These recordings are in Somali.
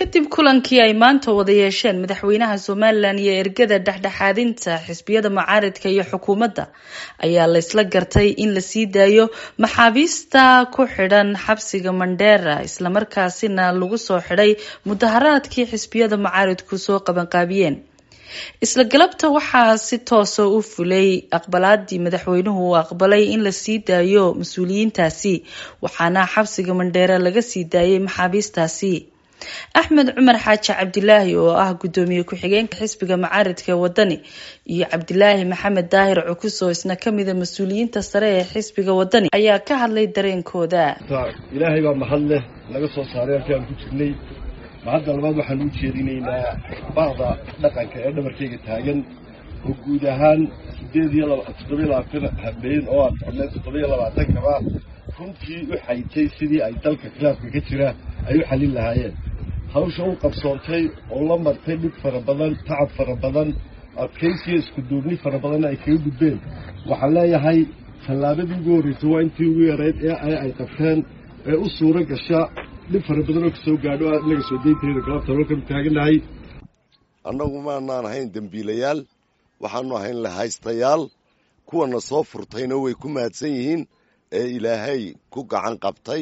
kadib kulankii ay maanta wada yeesheen madaxweynaha somalilan iyo ergada dhexdhexaadinta xisbiyada mucaaridka iyo xukuumadda ayaa la isla gartay in la sii daayo maxaabiista ku xidhan xabsiga mandheera islamarkaasina lagu soo xidhay mudaharaadkii xisbiyada mucaaridku soo qabanqaabiyeen isla galabta waxaa si toosa u fulay aqbalaadii madaxweynuhu uu aqbalay in la sii daayo mas-uuliyiintaasi waxaana xabsiga mandheere laga sii daayay maxaabiistaasi axmed cumar xaaji cabdilaahi oo ah guddoomiye ku-xigeenka xisbiga mucaaridka ee wadani iyo cabdilaahi maxamed daahir cukuso isna kamida mas-uuliyiinta sare ee xisbiga wadani ayaa ka hadlay dareenkooda ilaahay baa mahad leh naga soo saaray halkii aan ku jirnay mahadda labaad waxaan u jeedinaynaa bacda dhaqanka ee dhabarkayga taagan oo guud ahaan sideed iyo toddobiyo labaatan habeen oo aan socnay toddobiyo labaatankaba runtii u xaytay sidii ay dalka khilaafka ka jira ay u xallin lahaayeen hawsha u qabsoontay oo la martay dhib fara badan tacab fara badan adkaysiyo isku duubni fara badanna ay kaga gudbeen waxaan leeyahay tallaabadii ugu horreysay waa intii ugu yarayd ee ay qabteen ee u suuro gasha dhib fara badan oo kasoo gaadho inaga soo daynteeda galabta halkan taaganahay annagu maanaan ahayn dembiilayaal waxaanu ahayn lahaystayaal kuwana soo furtayna way ku mahadsan yihiin ee ilaahay ku gacan qabtay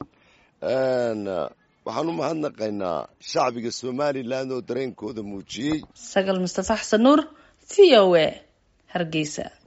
waxaan u mahadnaqaynaa shacbiga somalilan oo dareenkooda muujiyey sagal mustafa xasan nuur v o a hargeysa